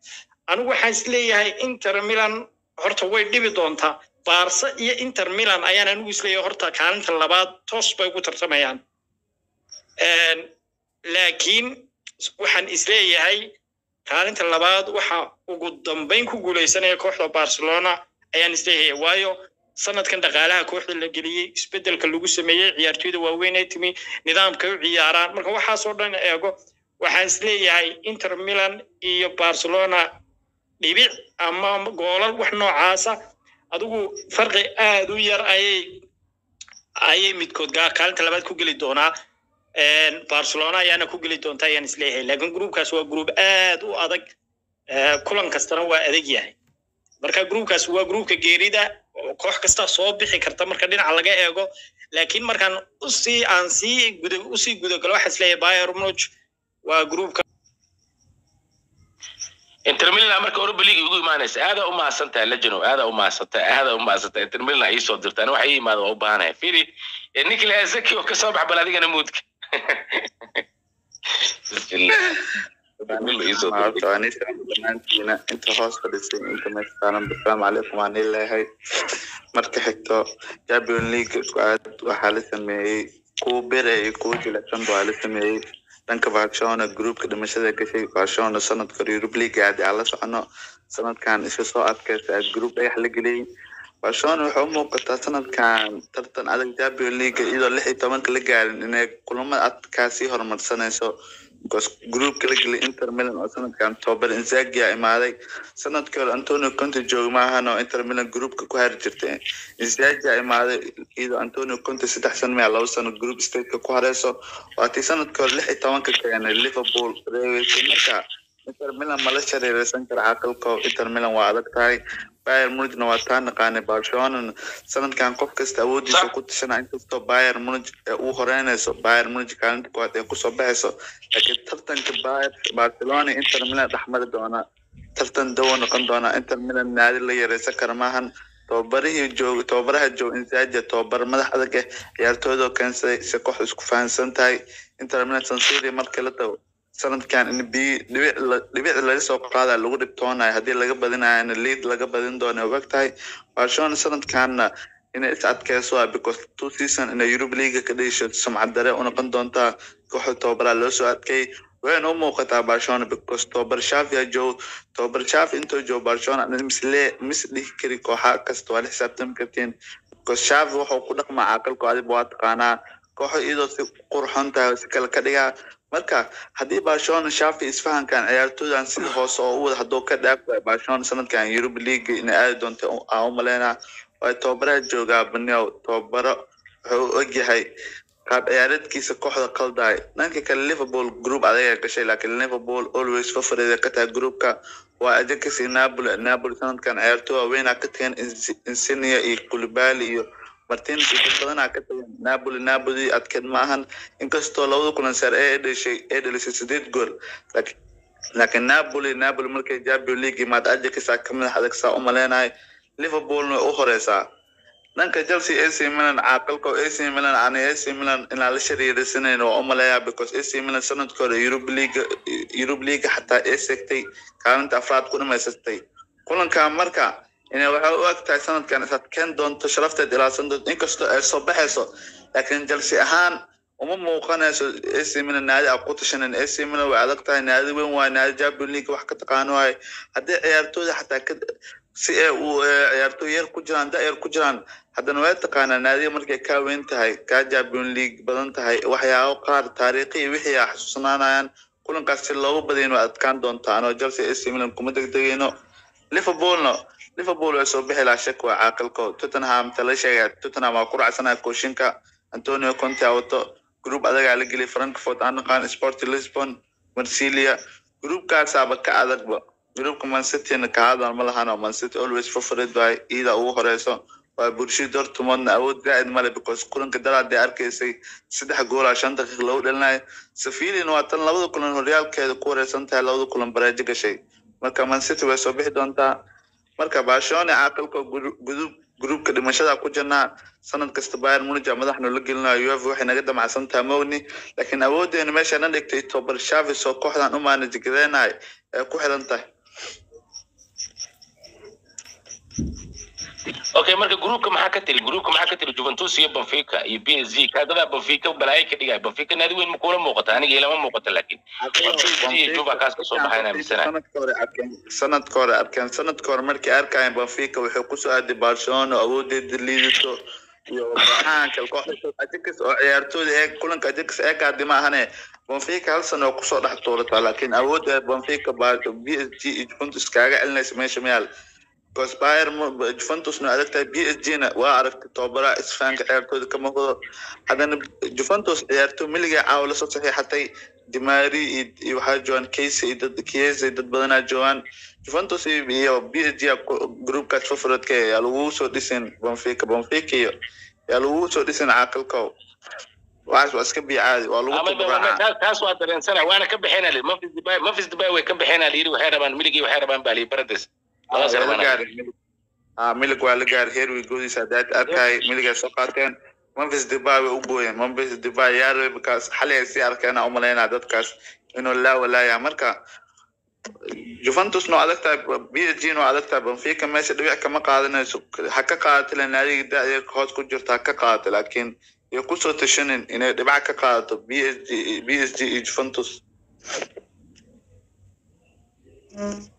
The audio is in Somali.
anigu waxaan isleeyahay inter milan horta way dhibi doontaa barsa iyo inter milan ayaan anigu isleeyahay horta kaalinta labaad toos bay ugu tartamayaan laakiin waxaan isleeyahay kaalinta labaad waxa ugu dambeyn ku guuleysanaya kooxda barcelona ayaan isleeyahay waayo sanadkan dhaqaalaha kooxda la geliyey isbedelka lagu sameeyey ciyaartoyda waaweyn ay timi nidaamkay u ciyaaraan marka waxaasoo dhan eego waxaan isleeyahay inter milan iyo barcelona dhibic ama goolal wax noocaasa adigu farqi aada u yar ayay ayay midkood kaalinta labaad ku geli doonaa barcelona ayaana ku geli doonta ayaan isleeyahay laakiin groupkaas waa group aad u adag kulan kastana waa adag yahay marka groupkaas waa groupka geerida koox kasta soo bixi karta marka dhinaca laga eego laakiin markaan usii aan sii guda usii gudagalo waxaa isleeyahay bayer munich waa groupka inter milan marka europa league ugu imaanaysa aadaa u mahadsantahay lejano aadaa u mahadsantahay aadaa u mahadsantahay inter milan ii soo dirtaan waxa ii imaada waa u baahanaya fili nikla zaki oo kasoo bax bal adigana muudka dhammaantiina inta hoos fadhisay inta meesha saaran asalaamu calaykum waan leeyahay marka xigto champion league aad waxaa la sameeyey kuwa bere iyo kuwa jilicsan baa la sameeyey dhanka barcelona groupka dhimashada gashay barcelona sanadka europe league aad aan la socono sanadkan iska soo adkaysa group dhagax la geliyey barcelona waxay u muuqataa sanadkan tartan adag champion league iyadoo lix iyo tobanka la gaarin inay kulamada adkaa sii horumarsanayso because groupka la geliyay inter milan oo sanadkan tobar inzagia imaaday sanadkii hore antonio conte jooga maahan oo inter milan groupka ku hari jirtay inzagia imaaday iyadoo antonio conte saddex sano maya laba sano group stateka ku hareyso waatii sanadkii hore lix iyo tobanka keenay liverpool reeweysay marka inter milan mala shareereysan kara caqalko inter milan waa adag tahay bayer munigna waa taa naqaanay barcelona sanadkan qof kasta awoodiisa ku tashana inkastoo bayer munig uu horeynayso bayer munig kaalinta kuwaad ay kusoo baxayso laakiin tartanka bayer barcelona inter milan dhexmari doona tartan dawo noqon doona inter milan naadi la yareysan kara maahan tobabarihii joog tobabaraha joog insaja tobabar madax adag eh ciyaartooydoo keensaday si koox isku fahansan tahay inter milan sansiri markii la tago sanadkan in bi dhibic dhibic laga soo qaada lagu dhibtoonayo haddii laga badinayana lead laga badin doono og tahay barcelona sanadkanna inay is adkeyso ah because two season inay europe league ka dhiisho sumcad dare u noqon doontaa kooxda tobabaraa loo soo adkeeyey wayna u muuqataa barcelona because tobabar shafi joog tobabar shafi intuu joogo barcelona misle mis dhihi kari kooxa kasta waa la xisaabtami kartiin because shafi wuxuu ku dhaqmaa caqalku adiba waa taqaanaa kooxo iyadoo si qurxon tahay si kale ka dhigaa marka haddii barcelona shafi isfahankan ciyaartooydan sida hoose oo u wada hadduu ka dhaaf barcelona sanadkan europe league inay aadi doonta aan u maleynaa waayo tobabaraha joogaa baneo tobabaro wuxuu u ogyahay qaab ciyaareedkiisa kooxda qaldaay dhanka kale liverpool group adaga gashay laakiin liverpool always favorite ka tahay groupka waa ajakasi napoli napoli sanadkan ciyaartooy waaweynaa ka tagan insinia iyo kulibali iyo martinez dad badanaa ka tagan napoli napoli adkeed ma ahan inkastoo labada kulan sare ee dhashay ee dhalisay sideed gool laakiin laakiin napoli napoli markay champion league imaad ajakasa ka madax adag saa u maleynahay liverpoolna u horeysaa dhanka chelsea ac milan caaqilka ac milan ani ac milan inaan la shariiraysaneyn waa u maleeyaa because ac milan sanadka hore europe league europe league xataa ee segtay kaalinta afraad ku dhamaysatay kulanka marka inay waxay u eg tahay sanadkan is adkeen doonto sharafteed ilaasan doonto inkastoo ay soo baxayso laakiin chelsea ahaan uma muuqanayso ac milan naadi a ku tashanin ac milan way adag tahay naadi weyn waaye naadi champion league wax ka taqaano waaye haddii ciyaartooyda xataa ka si ay u ciyaartooy yar ku jiraan da yar ku jiraan haddana way taqaanaa naadiga markay kaa weyn tahay kaa champion league badan tahay waxyaabo qaar taariikhi iyo wixii a xasuusnaanayaan kulankaas si loogu badayn waa adkaan doontaa anoo chelsea ac milan kuma degdegayno liverpoolna liverpool way soo bixi lahaa shak waa caaqilko tottenham tala sheegaya tottenham waa ku racsanaya kooshinka antonio conte wato group adagaa la geliyay frankfurt aan naqaan sport lisbon marsilia groupkaasaaba ka adagba groupka mancityna kahadal ma lahano mancity always favorite waay iida ugu horeyso waa bulshii dortmundna awood zaaid male because kulanka daraadee arkaysay saddex goola shan daqiiq lagu dhalinayo safilina waa tan labada kulan horyaalkeeda ku wareysan tahay labada kulan bareejo gashay marka mancity way soo bixi doontaa marka barcelona caaqilka gudub groupka dhimashada ku jirnaa sanad kasta bayern munich madaxnu la gelinayo uefa waxay naga damacsan tahay mogni laakiin awoodeena meesha na dhigtay tobar shavis oo kooxdan u maanaj gareenahay ee ku xiran tahay okay marka groupka maxaa ka tiri groupka maxaa ka tiri juventus iyo benfica iyo b s g kaadadaa benfica balaayo ka dhigaya benfica naadi weyn ma kuula muuqata aniga ilama muuqata laakiin sanadka hore arkeen sanadka hore arkeen sanadka hore markay arkayeen benfica wuxuu kusoo aaday barcelona awoodeeda liidato iyo baxaanka kooxda ajax oo ciyaartooyda ee kulanka ajax ee kaadi ma ahane benfica hal sano oo kusoo dhex tuurataa laakiin awoodda benfica baa b s g iyo juventus kaaga celinaysa meesha mayaal because bayer juventusna adagtahay b s g na waa aragtay tobabaraha isfahanka ciyaartooyda ka muuqdo haddana juventus ciyaartooy miliga caawa lasoo saxiixatay dimari iyo waxaa joogaan casey iyo dad kiese dad badanaa joogaan juventus iyo b s g groupkaas favoriteka yaa lagu soo dhisin benfica benfica iyo yaa lagu soo dhisin caaqilkow waxaas waa iska biicaadi waa lagu taas waa dareensana waana ka baxeen ali mafis dubai mafis dubai way ka baxeen ali yiri waxay rabaan miligii waxay rabaan bali barades milig waa la gaaray heer wigoodiisa hadaad arkay miligay soo qaateen memphis dubai way u gooyeen memphis dubai yaarwe bakaas xalay ay sii arkeen aan umalaynaa dadkaas inuu laa walaaya marka juventus noo adag tahay b s g noo adag tahay benfica meesha dhibic kama qaadanayso ha ka qaadato len adiga da-deer hoos ku jirto ha ka qaadato laakiin iyo kusoo tashanin inay dhibac ka qaadato b s g b s g iyo juventus